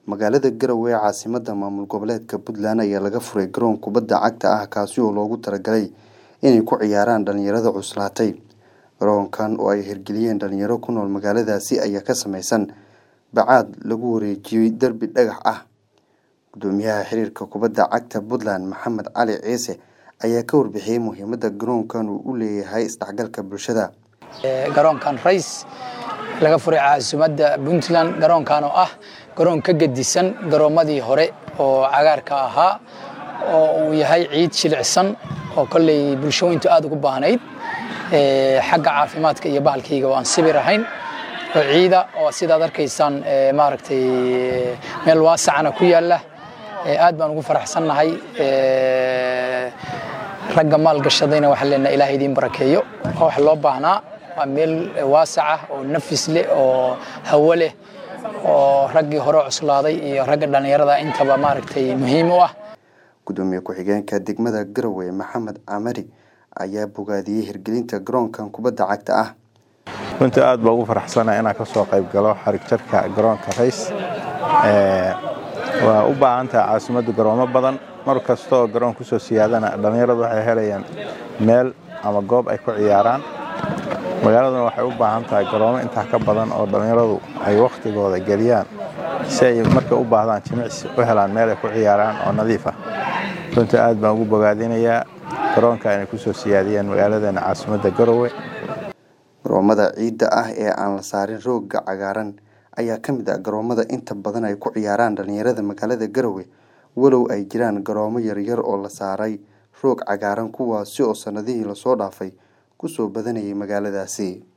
magaalada garowe ee caasimada maamul goboleedka puntland ayaa laga furay garoon kubadda cagta ah kaasi oo loogu talagalay inay ku ciyaaraan dhalinyarada cuslaatay garoonkan oo ay hirgeliyeen dhalinyaro ku nool magaaladaasi ayaa ka sameysan bacaad lagu wareejiyey derbi dhagax ah gudoomiyaha xiriirka kubadda cagta puntland maxamed cali ciise ayaa ka warbixiyey muhiimada garoonkan uu u leeyahay isdhexgalka bulshada garoonkan rays laga furay caasimadda puntland garoonkan oo ah garoon ka gedisan garoomadii hore oo cagaarka ahaa oo uu yahay ciid shilicsan oo kolley bulshooyintu aada ugu baahnayd xagga caafimaadka iyo bahalkayga oo aan sibir ahayn oo ciida oo sidaad arkaysaan maaragtay meel waasacana ku yaalla aad baan ugu faraxsannahay ragga maalgashadayna waxaan leenahay ilaah idiin barakeeyo oo wax loo baahnaa waa meel waasac ah oo nafis leh oo hawo leh oo raggii hore cuslaaday iyo ragga dhallinyarada intaba maaragtay muhiim u ah gudoomiye ku-xigeenka degmada garowe maxamed camari ayaa bogaadiyey hirgelinta garoonkan kubadda cagta ah runtii aad baa ugu faraxsanahay inaan ka soo qayb galo xarig jarka garoonka rays waa u baahan tahay caasimaddu garoomo badan mar kastooo garoon kusoo siyaadana dhallinyaradu waxay helayaan meel ama goob ay ku ciyaaraan magaaladuna waxay u baahan tahay garoomo intaa ka badan oo dhallinyaradu ay wakhtigooda geliyaan si ay markay u baahdaan jimicsi u helaan meel ay ku ciyaaraan oo nadiif ah runtii aad baan ugu bogaadinayaa garoonka inay kusoo siyaadiyeen magaaladeena caasimadda garowe garoomada ciidda ah ee aan la saarin roogga cagaaran ayaa ka mid ah garoomada inta badan ay ku ciyaaraan dhalinyarada magaalada garowe walow ay jiraan garoomo yaryar oo la saaray roog cagaaran kuwaasi oo sannadihii lasoo dhaafay kusoo badanayay magaaladaasi